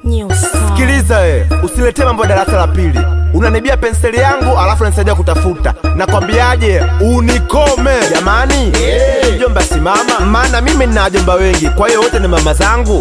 New sound. Sikiliza we, usiletee mambo ya darasa la pili. Unanibia penseli yangu alafu unanisaidia kutafuta. Nakwambiaje, unikome jamani. Mjomba simama, maana mimi nina wajomba wengi, kwa hiyo wote ni mama zangu.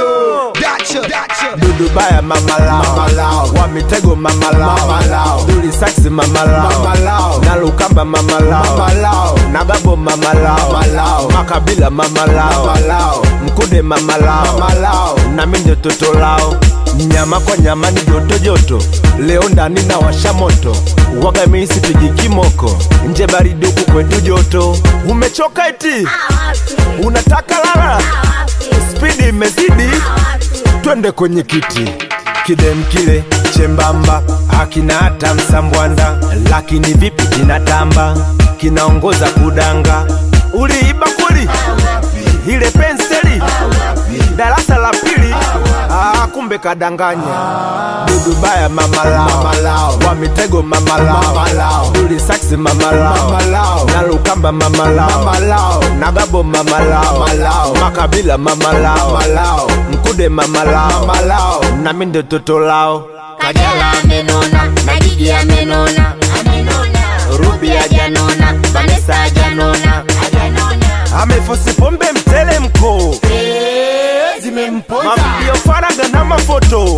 Dudu baya mama lao, wa mitego mama lao, duli saksi mama lao, na lukamba mama lao, na babo mama lao, makabila mama lao, mkude mama lao, na mimi ndio toto lao nyama kwa nyama ni joto joto, leo ndani na washa moto, waga mimi sipigi kimoko, nje baridi huku kwetu joto. Umechoka eti unataka lala, spidi imezidi, twende kwenye kiti kidem kile chembamba hakina hata msambwanda, lakini vipi kinatamba, kinaongoza kudanga. Uliiba kweli ile penseli darasa la pili? Ah, kumbe kadanganya. Dudu baya mama lao, wa mitego mama lao, duli saksi mama lao, na lukamba mama lao, na gabo mama lao, makabila mama lao, mkude mama lao, na mimi ndio toto lao. Kajala amenona na Gigi amenona Ruby hajanona Vanessa hajanona Amefosi pombe mtele mko mavideo faraga na mafoto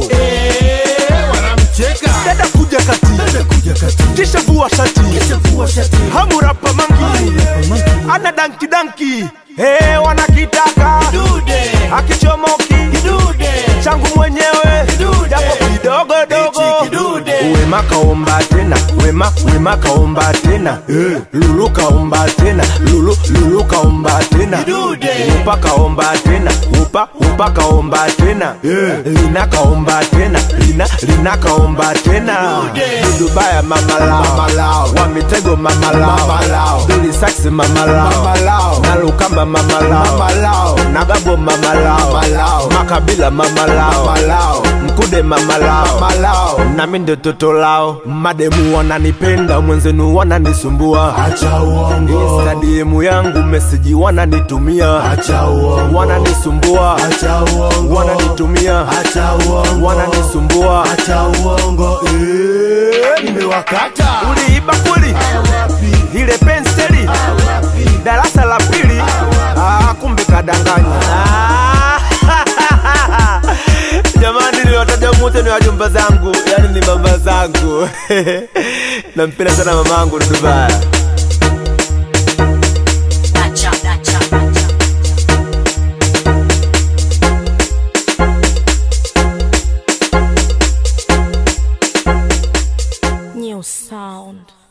dada kuja kati kisha vua shati hamurapa mangi ana danki danki hey, wanakitaka akichomoki changu mwenyewe japo kidogo dogo wema kaomba tena wema wema kaomba tena lulu kaomba tena lulu lulu kaomba tena upa kaomba tena upa upa kaomba tena lina kaomba tena lina lina kaomba tena dudu baya mama lao wa mitego mama lao duli saksi mama lao na lukamba mama lao na gabo mama lao makabila mama lao mkude mama lao na mimi ndio toto lao mademu wananipenda mwenzenu wananisumbua Acha uongo, instadiemu yangu meseji wananitumia acha uongo, wananisumbua acha uongo, wananitumia acha uongo, wananisumbua acha uongo, eh, nimewakata uliiba kweli ile penseli darasa la pili ah, kumbe kadanganya Ah, jamani niliwataja mote ni wajumba zangu yani ni mama zangu nampenda sana mamangu dudubaya Dacha, dacha, dacha. New sound.